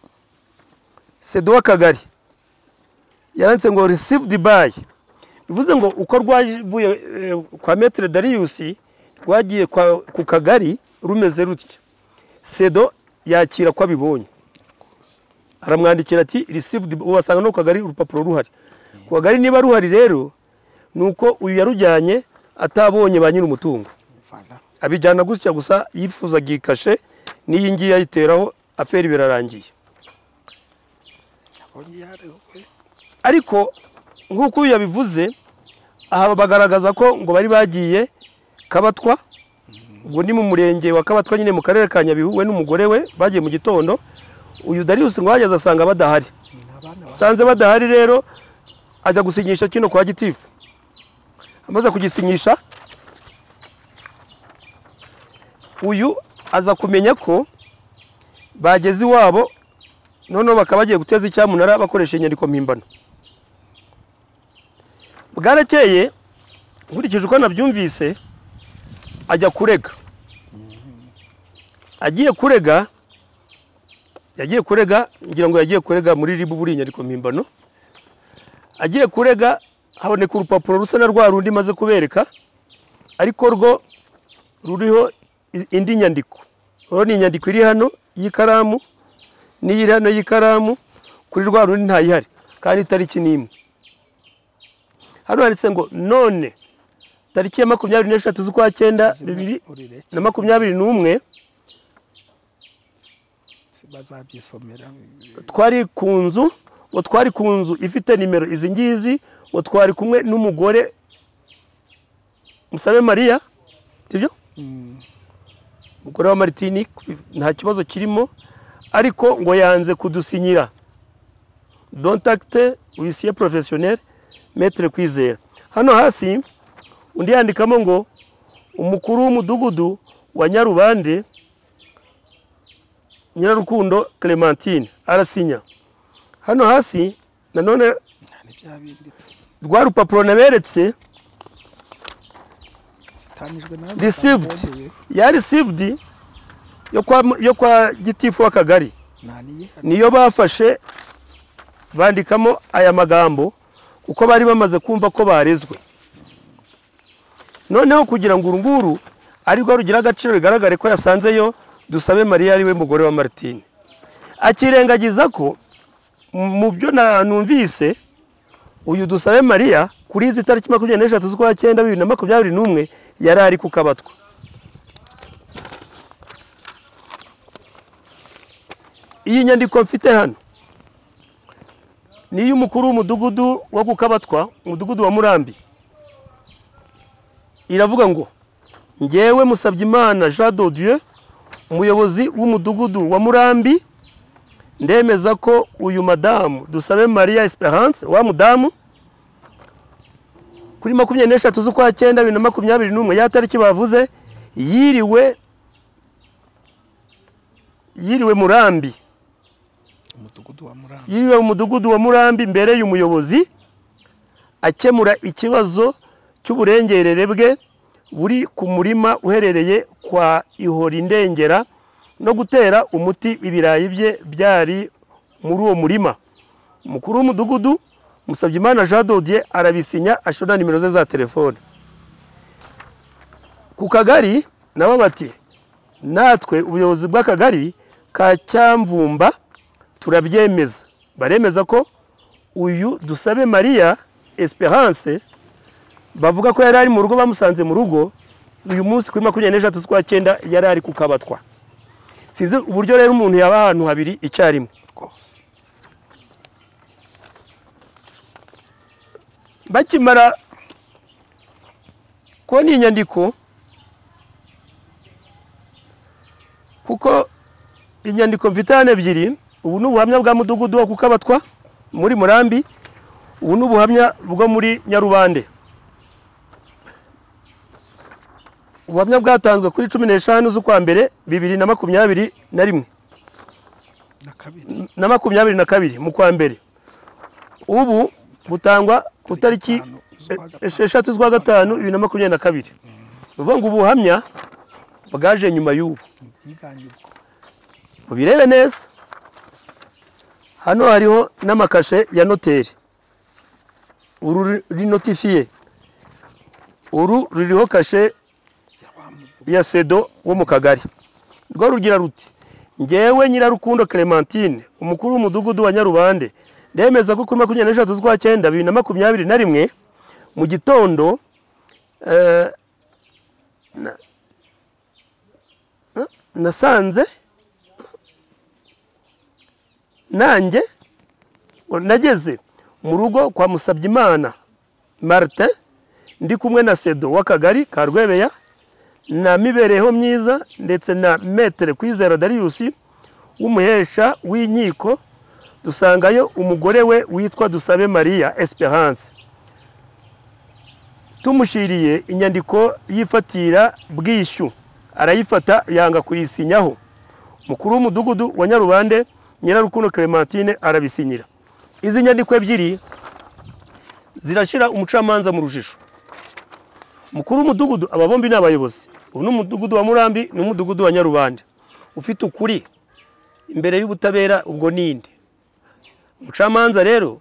sedo w'akagari yanditse ngo received by bivuze ngo uko rwavuye eh, kwa metere dariyusi rwagiye kwa- ku kagari rumeze rutya sedo yakira ko abibonye aramwandikira ati received by." wasanga no ku kagari urupapuro ruhari ku kagari niba ruhari rero ni uko uyu yarujyanye atabonye ba nyir'umutungo Voilà. abijyana gutya gusa yifuzaga iyi kashe n'iyi ngiyi ayiteraho aferi birarangiye Yabonye yarezwe ariko nk'uko uyu yabivuze aha bagaragaza ko ngo bari bagiye kabatwa ubwo ni mu murenge wa kabatwa nyine mu karere ka nyabihu we n'umugore we bagiye mu gitondo uyu dariyusi ngo ahageze asanga badahari ni abana ba sanze badahari rero ajya gusinyisha kino kwa gitifu amaze kugisinyisha uyu aza kumenya ko bageze iwabo noneho bakaba bagiye guteza icyamunara bakoresha inyandiko mpimbano bwarakeye nkurikije uko nabyumvise ajya kurega agiye kurega yagiye kurega ngira ngo yagiye kurega muri ribu buriya inyandiko mpimbano agiye kurega haboneka urupapuro rusa na rwa rundi maze kubereka ariko rwo ruriho i- indi nyandiko rero ni inyandiko iri hano y'ikaramu n'iyiri hano y'ikaramu kuri rwa rundi ntayihari kandi itariki ni imwe hano handitse ngo none tariki ya makumyabiri n'eshatu z'ukwa cyenda zimwe bibiri urereke na makumyabiri n'umwe bazabyisomera twari ku nzu ngo twari ku nzu ifite nimero izi ngizi ngo twari kumwe n'umugore musabe mariya sibyo Mm, umugore wa maritini nta kibazo kirimo ariko ngo yanze kudusinyira dontakite wisiye porofesiyoneri metere kwizera hano hasi undi yandikamo ngo umukuru w'umudugudu wa nyarubande nyirarukundo clementine arasinya hano hasi nanone nta ni bya bindi tu- rwa rupapuro naberetse zitanijwe na Received. ya received yo kwa, yo kwa gitifu w'akagari naniye niyo bafashe bandikamo aya magambo kuko bari bamaze kumva ko barezwe noneho kugira ngo uru nguru arirwo rugira agaciro bigaragare ko yasanzeyo dusabe mariya ariwe mugore wa maritine akirengagiza ko mu byo na- numvise uyu dusabe mariya kuri izi tariki makumyabiri n'eshatu z'ukwa cyenda bibiri na makumyabiri n'umwe yari ari ku kabatwa iyi nyandiko mfite hano ni iy'umukuru w'umudugudu wo ku kabatwa umudugudu wa murambi iravuga ngo ngewe musabyimana jean dodieu umuyobozi w'umudugudu wa murambi ndemeza ko uyu madamu dusabe maria esperance wa mudamu kuri makumyabiri n'eshatu z'ukwa cyenda bibiri na makumyabiri n'umwe ya tariki bavuze yiriwe yiriwe murambi umudugudu wa muramba yiriwe mu mudugudu wa murambi mbereye umuyobozi akemura ikibazo cy'uburengerere bwe buri ku murima uherereye kwa ihora indengera no gutera umuti ibirayi bye byari muri uwo murima umukuru w'umudugudu musabyimana jean dodier arabisinya ashira na nimero ze za telefone ku kagari nabo bati natwe ubuyobozi bw'akagari ka cyamvumba turabyemeza baremeza ko uyu dusabe mariya esperance bavuga ko yari ari mu rugo bamusanze mu rugo uyu munsi kuri makumyabiri n'eshatu z'ukwa cyenda yari ari kukabatwa sinzi uburyo rero umuntu yaba ahantu habiri icyarimwe rwose bakimara kubona iyi nyandiko kuko inyandiko mfite hano ebyiri ubu ni ubuhamya bwa mudugudu wo kukabatwa muri murambi ubu ni ubuhamya bwo muri nyarubande ubuhamya bwatanzwe kuri cumi n'eshanu z'ukwa mbere bibiri na makumyabiri na rimwe na kabiri na makumyabiri na kabiri mu kwa mbere ubu butangwa ku tariki gatanu z'ukwa gatanu. esheshatu z'ukwa gatanu bibiri na makumyabiri na kabiri ni ukuvuga ngo ubuhamya bwaje nyuma y'ubu ubwiganirwa mubirebe neza hano hariho n'amakashe ya noteri uru rinotifiye uru ruriho kashe ya sedo wo mu kagari rwo rugira ruti ngewe nyirarukundo clementine umukuru w'umudugudu wa nyarubande ndemeza ko kuri makumyabiri n'eshatu z'ukwa cyenda bibiri na makumyabiri na rimwe mu gitondo eh, na- na- nasanze nanjye nageze mu rugo kwa musabyimana marite ndi kumwe na sedo w'akagari ka rwebeya na mibereho myiza ndetse na metere kwizera dariyusi w'umuhesha w'inkiko dusangayo umugore we witwa dusabe mariya esperance tumushyiriye inyandiko y'ifatira bwishyu arayifata yanga kuyisinyaho mukuru w'umudugudu wa nyarubande nyirarukundo clementine arabisinyira izi nyandiko ebyiri zirashyira umucamanza mu rujijo mukuru w'umudugudu aba bombi ni abayobozi ubu ni umudugudu wa murambi n'umudugudu wa nyarubande ufite ukuri imbere y'ubutabera ubwo ninde umucamanza rero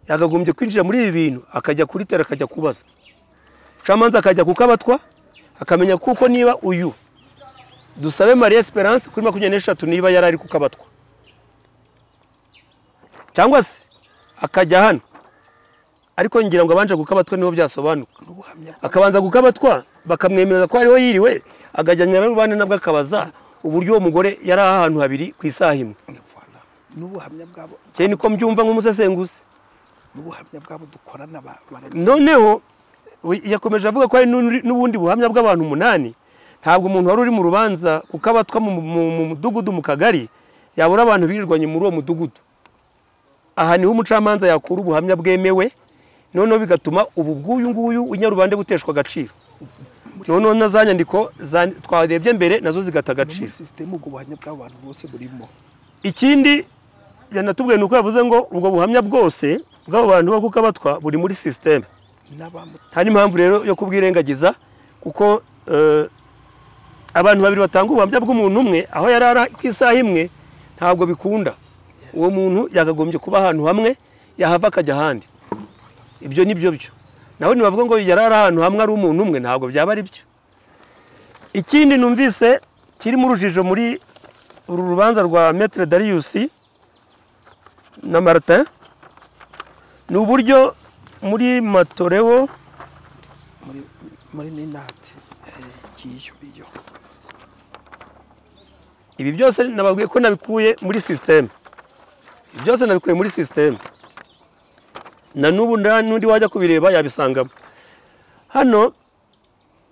yakagombye kwinjira muri ibi bintu akajya kuri tera akajya kubaza umucamanza akajya kukabatwa akamenya kuko niba uyu dusabe marie esperance kuri makumyabiri n'eshatu niba yari ari kukabatwa cyangwa se akajya hano ariko ngira ngo abanje gukabatwa niho byasobanuka n'ubuhamya akabanza gukabatwa bakamwemerera ko ariho yiriwe akajyana na rubande nabwo akabaza uburyo uwo mugore yari ahantu habiri ku isaha imwe bw'abanyarwanda n'ubuhamya bwabo cyane niko mbyumva nk'umusesenguzi n'ubuhamya bwabo dukorana ba- barajya noneho we- yakomeje avuga ko hari n'undi- n'ubundi buhamya bw'abantu umunani ntabwo umuntu wari uri mu rubanza kukabatwa mu- mu mu mudugudu mu kagari yabura abantu birirwanye muri uwo mudugudu aha niho umucamanza yakura ubuhamya bwemewe noneho bigatuma ubu bw'uyu nguyu unyarubande buteshwa agaciro noneho na za nyandiko za- twarebye mbere nazo zigata agaciro muri sisiteme ubwo buhamya bw'abo bantu bose burimo ikindi yanatubwiye ni uko yavuze ngo ubwo buhamya bwose bw'abo bantu bo kukabatwa buri muri sisiteme n'abamu nta n'impamvu rero yo kubwirengagiza kuko eh, abantu babiri batanga ubuhamya bw'umuntu umwe aho yari ari ku isaha imwe ntabwo bikunda uwo muntu yakagombye kuba ahantu hamwe yahava akajya ahandi ibyo ni byo byo naho ntibavuga ngo yari ari ahantu hamwe ari umuntu umwe ntabwo byaba ari byo ikindi numvise kirimo urujijo muri uru rubanza rwa metere dariyusi na martin ni uburyo muri matorewo muri muri ninati eh, kiyo iyo ibi byose nababwiye ko nabikuye muri sisiteme ibi byose nabikuye muri sisiteme na n'ubu nta n'undi wajya kubireba yabisangamo hano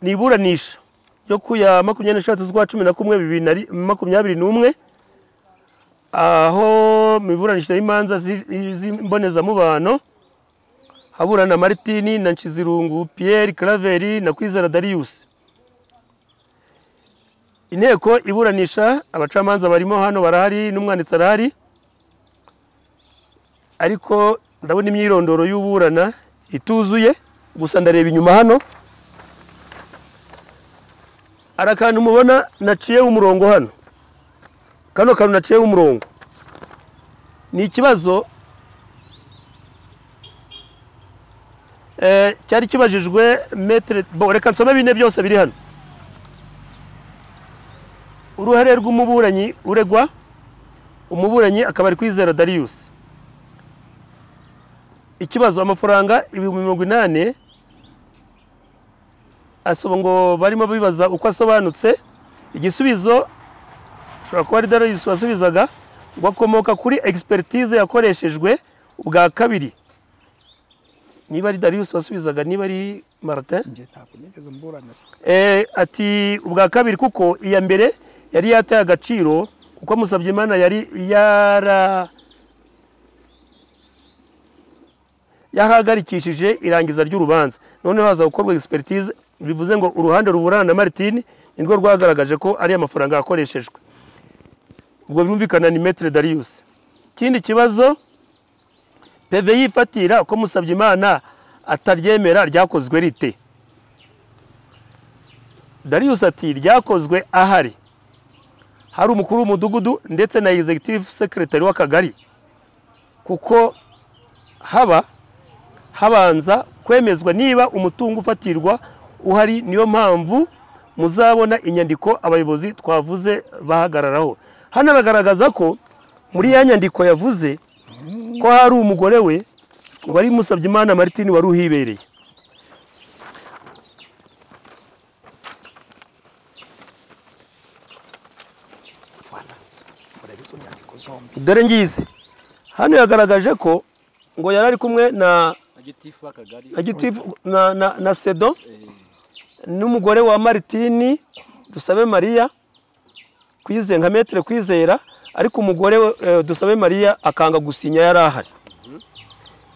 ni iburanisha ryo ku ya makumyabiri n'eshatu z'ukwa cumi na kumwe bibiri na ri- makumyabiri n'umwe aho mu iburanisha y'imanza zi- z'imbonezamubano haburana maritini na nshizirungu piyeri karaveri na kwizera dariyusi inteko iburanisha abacamanza barimo hano barahari n'umwanditsi arahari ariko ndabona imyirondoro y'uburana ituzuye gusa ndareba inyuma hano hari akantu mubona naciyeho umurongo hano kano kantu naciyeho umurongo ni ikibazo eh, cyari kibajijwe metere bo reka nsome bine byose biri hano uruhare rw'umuburanyi uregwa umuburanyi akaba ari kwizera dariyusi ikibazo amafaranga ibihumbi mirongo inani asaba ngo barimo bibaza uko asobanutse igisubizo ushobora kuba ari dariyusi wasubizaga ngo akomoka kuri egisperitize yakoreshejwe ubwa kabiri niba ari dariyusi wasubizaga niba ari martin njye ntabwo nigeze mburana se Eh, ati ubwa kabiri kuko iya mbere yari yataye agaciro kuko musabye imana yari yara yahagarikishije irangiza ry'urubanza noneho haza gukorwa egisiperitize bivuze ngo uruhande ruburana na maritini ni rwo rwagaragaje ko ari amafaranga yakoreshejwe ubwo birumvikana ni metero dariyusi ikindi kibazo peve yifatira ko musabye imana ataryemera ryakozwe rite dariyusi ati ryakozwe ahari hari umukuru w'umudugudu ndetse na egisegitivu sekiretari w'akagari kuko haba habanza kwemezwa niba umutungo ufatirwa uhari niyo mpamvu muzabona inyandiko abayobozi twavuze bahagararaho hano bagaragaza ko muri ya nyandiko yavuze ko hari umugore we wari musabye imana maritini wari uhibereye murebe izo nyandiko zombi dore ngizi hano yagaragaje ko ngo yari ari kumwe na agitifu akagari na gitifu- na- na- na sedo n'umugore wa maritini dusabe mariya kwize nka metero kwizera ariko umugore we, eh, dusabe mariya akanga gusinya yari ahari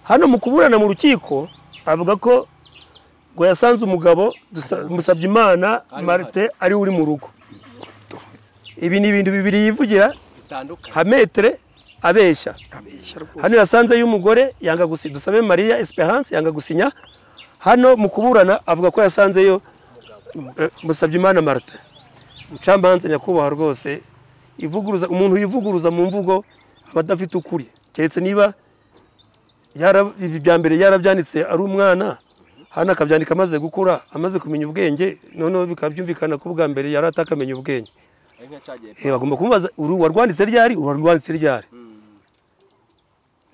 hano mu kuburana mu rukiko avuga ko ngo yasanze umugabo Dusa- musabye imana Ari marite ari uri mu rugo ibi ni ibintu bibiri yivugira bitandukanye nka metere abeshya abeshya rwose hano yasanze y'umugore yanga gusinya dusabe mariya esperance yanga gusinya hano mu kuburana avuga ko yasanzeyo eh, musabyimana marita mucamanza nyakubahwa rwose ivuguruza umuntu wivuguruza mu mvugo aba adafite ukuri keretse niba yara- ibi bya mbere yarabyanditse ari umwana hano akabyandika amaze gukura amaze kumenya ubwenge noneho bikaba byumvikana ko bwa mbere yari atakamenya ubwenge ari nka cyagiye Eh, bagomba kumubaza uru warwanditse ryari uru warwanditse ryari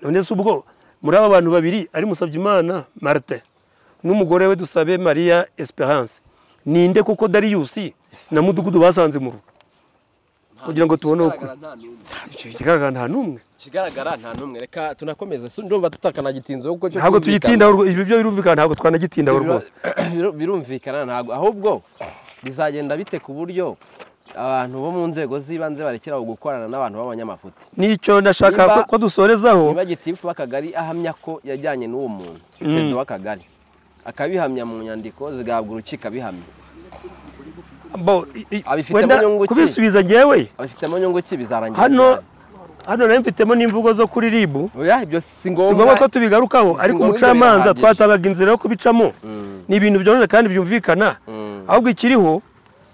none se ubwo muri aba bantu babiri ari Musabyimana marite n'umugore we dusabe mariya esperance ninde kuko dariyusi na mudugudu basanze mu rugo kugira ngo tubone uko- Ikigaragara nta n'umwe. Icyo ikigaragara kigaragara nta n'umwe nta n'umwe reka tunakomeze su- ndumva tutakanagitinzeho kuko cyo ntabwo cyumvikana. tuyitindaho rwo- ibyo byo birumvikana ntabwo twanagitindaho Bira- rwose bira- birumvikana ntabwo ahubwo bizagenda bite ku buryo abantu bo mu nzego z'ibanze barekeraho gukorana n'abantu b'abanyamafuti nicyo ndashaka Niba- ko- ko dusorezaho niba gitifu w'akagari ahamya ko yajyanye n'uwo muntu perezida w'akagari akabihamya mu nyandiko zigahabwa urukiko abihamya bo i- i- Abifitemo wenda inyungu ki? kubisubiza ngewe abifitemo nyungu ki bizarangira hano ryari? hano nayo mfitemo n'imvugo zo kuri ribu oya ibyo si si ngombwa ko ngombwa tubigarukaho Si ariko ngombwa umucamanza birahagije. twatangaga inzira yo kubicamo ni ibintu byoroshye kandi byumvikana ahubwo ikiriho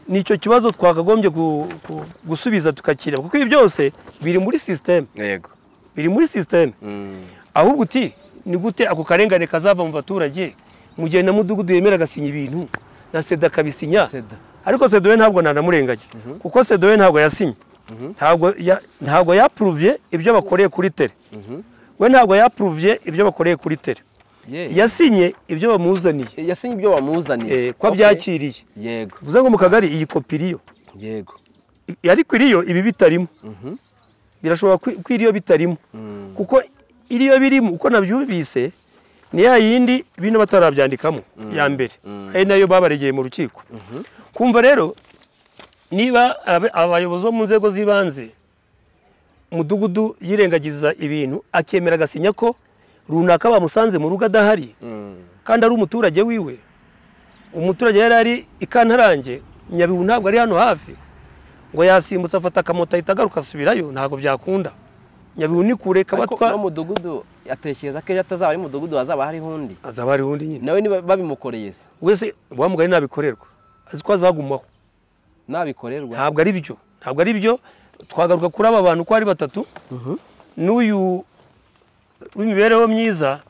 ni icyo kibazo twakagombye gu- gu- gusubiza tukakireba kuko ibi byose biri muri sisiteme yego biri muri sisiteme Mm. ahubwo uti ni gute ako karengane kazava mu baturage mu gihe na mudugudu yemera agasinya ibintu na seda akabisinya Seda. ariko seda we ntabwo nanamurengaje kuko seda we ntabwo yasinye ntabwo ya- ntabwo yapuruvye ibyo bakoreye kuri tere we ntabwo yapuruvye ibyo bakoreye kuri tere Ye. yasinye ibyo bamuzaniye yasinye ibyo wamuzaniye eh, ko Ok. abyakiriye yego bivuze ngo mu kagari iyi kopi iriyo yego I- ariko iriyo ibi bitarimo birashobora kwi- ko iriyo bitarimo kuko iriyo birimo uko nabyumvise ni ya yindi bino batarabyandikamo ya mbere ari nayo babaregeye mu rukiko kumva rero niba abe- abayobozi bo mu nzego z'ibanze umudugudu yirengagiza ibintu akemera agasinya ko runaka bamusanze mu rugo adahari kandi ari umuturage wiwe umuturage yari ari i kantarange nyabihu ntabwo ari hano hafi ngo yasimbutse afata akamoto ahita agaruka asubirayo ntabwo byakunda nyabihu ni kure ariko no kabatwa mudugudu atekereza ko ejo atazaba ari mudugudu hazaba hariho undi azaba ari undi nyine nawe niba babimukoreye se wese wa mugari nabikorerwa azi ko azagumaho nabikorerwa ntabwo ari byo ntabwo ari byo twagaruka kuri aba bantu uko ari batatu n'uyu w'imibereho myiza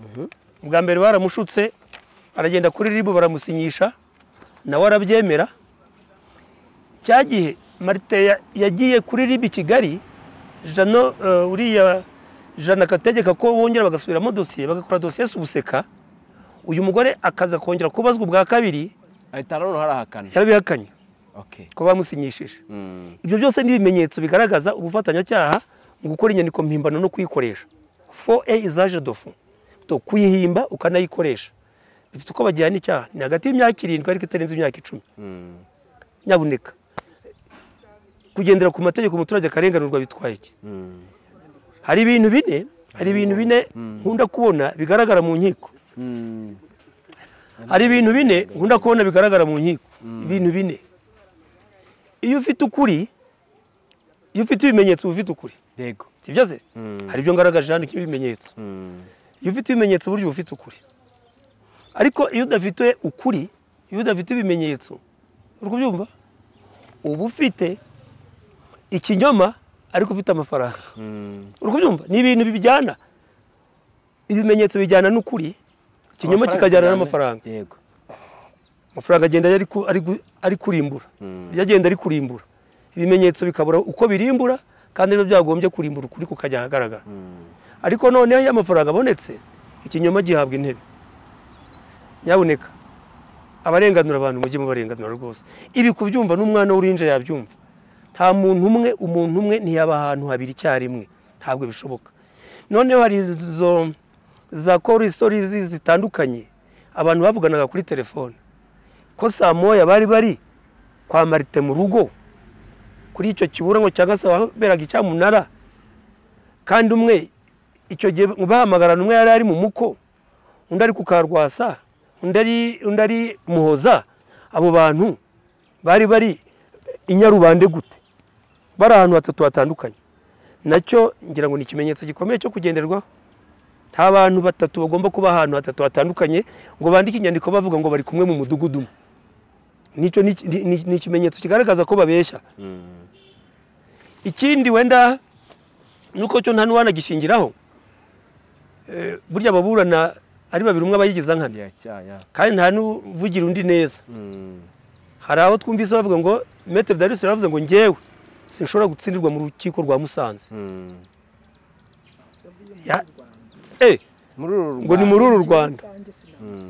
bwa mbere baramushutse aragenda kuri ribu baramusinyisha nawe arabyemera cya gihe marite ya- yagiye kuri ribu i kigali jano eh, uriya jana akategeka ko bongera bagasubiramo dosiye bagakora dosiye subuseka uyu mugore akaza kongera kubazwa ubwa kabiri ahita nanone harahakana yarabihakanye okay ko bamusinyishije Mm. ibyo byose ni ibimenyetso bigaragaza ubufatanyacyaha mu gukora inyandiko mpimbano no kuyikoresha fo e izaje dofu to kuyihimba ukanayikoresha bifite uko bajyana icyaha ni hagati y'imyaka irindwi ariko itarenze imyaka icumi Mm. nyabuneka kugendera ku mategeko umuturage akarenganurwa bitwaye iki hari ibintu bine hari ibintu bine nkunda kubona bigaragara mu nkiko hari ibintu bine nkunda kubona bigaragara mu nkiko ibintu bine iyo ufite ukuri iyo ufite ibimenyetso uba ufite ukuri yego sibyo se hari ibyo ngaragaje hano nk'ibimenyetso iyo ufite ibimenyetso burya uba ufite ukuri ariko iyo udafite ukuri iyo udafite ibimenyetso uri kubyumva uba ufite ikinyoma ariko ufite amafaranga uri kubyumva ni ibintu bijyana ibimenyetso bijyana n'ukuri ikinyoma kikajyana n'amafaranga yego amafaranga agenda ari ku- ari gu- ari kurimbura ibyo agenda ari kurimbura ibimenyetso bikabura uko birimbura kandi biba byagombye kurimbura ukuri kukajya ahagaragara ariko noneho iyo amafaranga abonetse ikinyoma gihabwa intebe nyabuneka abarenganura abantu mujye mubarenganura rwose ibi kubyumva n'umwana w'uruhinja yabyumva nta muntu umwe umuntu umwe ntiyaba ahantu habiri icyarimwe ntabwo bishoboka noneho hari izo za koro sitorizi zitandukanye abantu bavuganaga kuri telefone ko saa moya bari bari kwa marite mu rugo kuri icyo kiburango cyangwa se waberaga icyamunara kandi umwe icyo gihe bahamagarana umwe yari ari mu muko undi ari ku karwasa undi ari undi ari muhoza abo bantu bari bari i nyarubande gute bari ahantu hatatu hatandukanye nacyo ngira ngo ni ikimenyetso gikomeye cyo kugenderwaho nta bantu batatu bagomba kuba ahantu hatatu hatandukanye ngo bandike inyandiko bavuga ngo bari kumwe mu mudugudu umwe nicyo ni- ni- ni- ni ikimenyetso kigaragaza ko babeshya ikindi wenda nuko cyo nta n'uwanagishingiraho Eh, burya ababurana ari babiri umwe aba yigiza nkana ya ya ya kandi nta n'uvugira undi neza hari aho twumvise bavuga ngo metero darisi yaravuze ngo ngewe sinshobora gutsindirwa mu rukiko rwa musanze Ya- Eh, muri uru ngo ni muri uru rwanda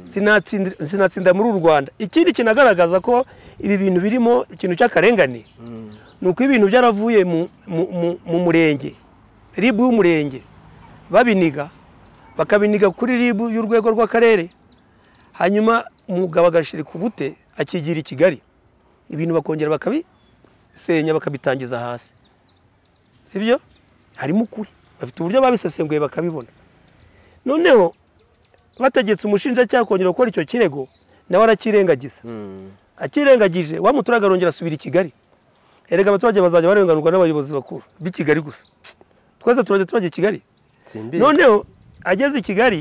Sinatsinda- sinatsinda muri uru rwanda ikindi kinagaragaza ko ibi bintu birimo ikintu cy'akarengane ni uko ibintu byaravuye mu- mu- mu- mu murenge ribu y'umurenge babiniga bakabiniga kuri ribu y'urwego rw'akarere hanyuma umugabo agashirika ubute akigira i kigali ibintu bakongera bakabisenya bakabitangiza hasi sibyo harimo ukuri bafite uburyo babisesenguye bakabibona noneho bategetse umushinjacyaha kongera gukora icyo kirego nawe arakirengagiza akirengagije wa muturage arongera asubira i kigali erega abaturage bazajya barenganurwa n'abayobozi bakuru b'i kigali gusa twese turajya turajya i kigali simbizi noneho ageze i kigali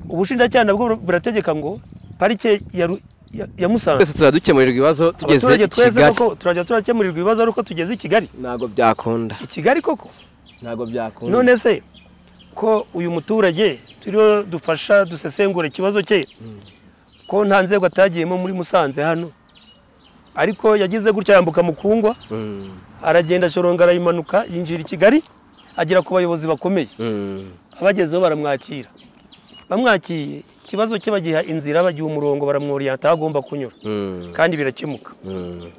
ubushinjacyaha nabwo burategeka ngo parike ya Ru- ya- ya musanze twese turadukemurira ibibazo tugeze i abaturage twese kigali koko turajya turakemurirwa ibibazo ari uko tugeze i kigali ntabwo byakunda i kigali koko ntabwo byakunda none se ko uyu muturage turiho dufasha dusesengura ikibazo cye ko nta nzego atagiyemo muri musanze hano ariko yagize gutya yambuka mukungwa Mm, aragenda shoronga arayimanuka yinjira i kigali agera ku bayobozi bakomeye mm, abagezeho baramwakira bamwakiriye ikibazo cye bagiha inzira bagiha umurongo baramworiyanta aho agomba kunyura mm, kandi birakemuka mm.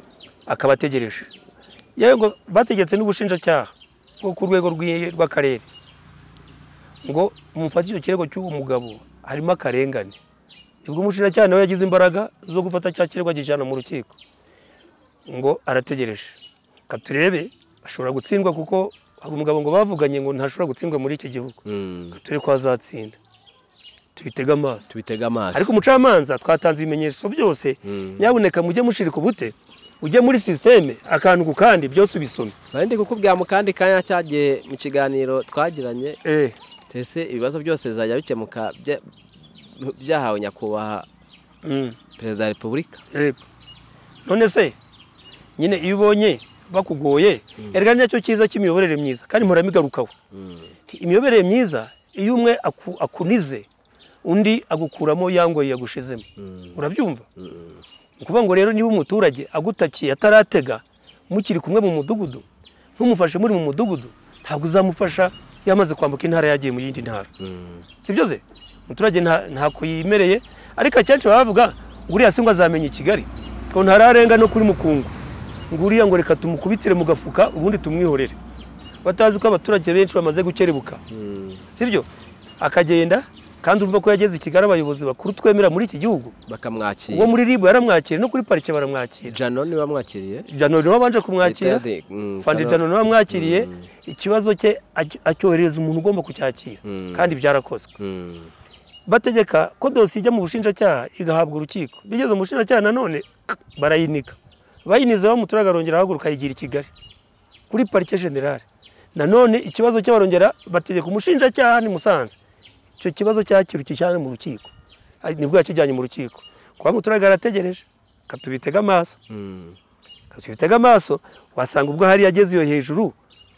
akaba ategereje yewe ngo bategetse n'ubushinjacyaha bwo ku rwego rw'i- rw'akarere ngo mufate icyo kirego cy'uwo mugabo harimo akarengane nibwo umushinjacyaha nawe yagize imbaraga zo gufata cya kirego agijyana mu rukiko ngo arategereje ka turebe ashobora gutsindwa kuko hari umugabo ngo bavuganye ngo ntashobora gutsindwa muri iki gihugu Mm. turi ko azatsinda tubitege amaso tubitege amaso ariko umucamanza twatanze ibimenyetso byose nyabuneka mujye mushirika ubute ujye muri sisiteme akantu ku kandi byose ubisome nari ndi kukubwira mu kandi kanya cyagiye mu kiganiro twagiranye Eh, tese ibibazo byose bizajya bikemuka bya- byahawe nyakubahwa mm, perezida wa repubulika yego. none se nyine iyo ubonye bakugoye erega ni nacyo cyiza cy'imiyoborere myiza kandi mpora mbigarukaho Nti imiyoborere myiza iyo umwe aku- akunize undi agukuramo ya ngoyi yagushizemo urabyumva ni ukuvuga ngo rero niba umuturage agutakiye ataratega mukiri kumwe mu mudugudu ntumufashe muri mu mudugudu ntabwo uzamufasha yamaze kwambuka intara yagiye mu yindi ntara sibyo se umuturage nta- ntako yimereye ariko akenshi baba bavuga ngo uriya si ngo azamenya i kigali ngo ntararenga no kuri mukungu ngo uriya ngo reka tumukubitire mu gafuka ubundi tumwihorere batazi ko abaturage benshi bamaze gukerebuka sibyo akagenda kandi urumva ko yageze i kigali abayobozi bakuru twemera muri iki gihugu uwo bakamwakira muri ribu yaramwakira no kuri parike baramwakira jano niba bamwakiriye jano niwe wabanje kumwakira Leta yade- mm, fandi Jano- jano niwe wamwakiriye ikibazo cye ac- acyoherereza umuntu ugomba kucyakira kandi byarakozwe Mm. bategeka ko dosiye ijya mu bushinjacyaha igahabwa urukiko bigeze mu bushinjacyaha nanone barayinika bayiniza bamuturaga arongera ahaguruka ayigira i kigali kuri parike generale nanone ikibazo cye barongera bategeka umushinjacyaha ni musanze icyo kibazo cyakirukishyane mu rukiko ari- nibwo yakijyanye mu rukiko kuba muturaga arategereje katubitega amaso Mm. katubitega amaso wasanga ubwo hari yageze iyo hejuru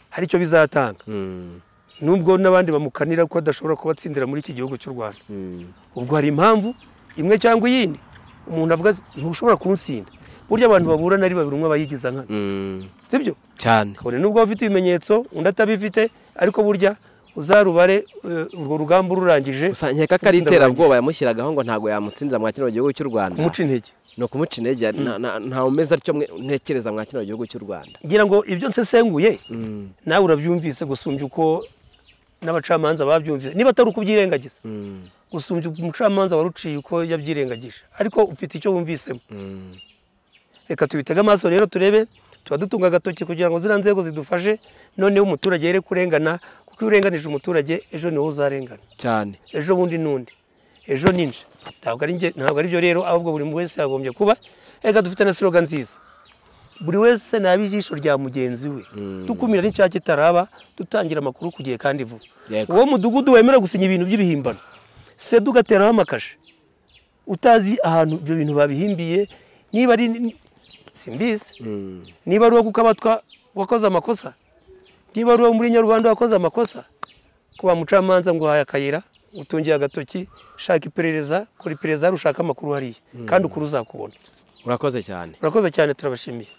hari icyo bizatanga Mm. nubwo n'abandi bamukanira ko adashobora kubatsindira muri iki gihugu cy'u rwanda Mm. ubwo hari impamvu imwe cyangwa iyindi umuntu avuga ati, ntushobora kunsinda burya abantu bahura nari babiri umwe aba yigiza nkana Mm. sibyo cyane kabone nubwo waba ufite ibimenyetso undi atabifite ariko burya uzarubare eh, urwo rugamba ururangije gusa nkeka ko ari iterabwoba yamushyiragaho ngo ntabwo yamutsinda mwa kino gihugu cy'u rwanda umuca intege ni ukumuca intege nta- nta- ntawe umeze atyo mwe- ntekereza mwa kino gihugu cy'u rwanda ngira ngo ibyo nsesenguye Mm. nawe urabyumvise gusumbya uko n'abacamanza babyumvise niba atari uko ubyirengagiza Mm. gusumbya umucamanza waruciye uko yabyirengagije ariko ufite icyo wumvisemo Mm. reka tubitege amaso rero turebe tuba dutunga agatoki kugira ngo ziriya nzego zidufashe noneho umuturage yere kurengana kuko iyo urenganije umuturage ejo niwo uzarengana cyane ejo bundi n'undi ejo ninje ntabwo ari nge- ntabwo ari byo rero ahubwo buri muntu wese yagombye kuba reka dufite na siroga nziza buri wese naba ijisho rya mugenzi we dukumira n'icyaha kitaraba dutangira amakuru ku gihe kandi vuba Yego. uwo mudugudu wemera gusinya ibintu by'ibihimbano se dugateraho amakashe utazi ahantu ibyo bintu babihimbiye niba ari simbizi Mm. niba ari uwo kukabatwa wakoze amakosa niba ari uwo muri nyarwanda wakoze amakosa kuba mucamanza ngo uhaye akayira utungiye agatoki shaka iperereza kora iperereza hari ushaka amakuru hariya kandi ukuri uzakubona urakoze cyane urakoze cyane turabashimiye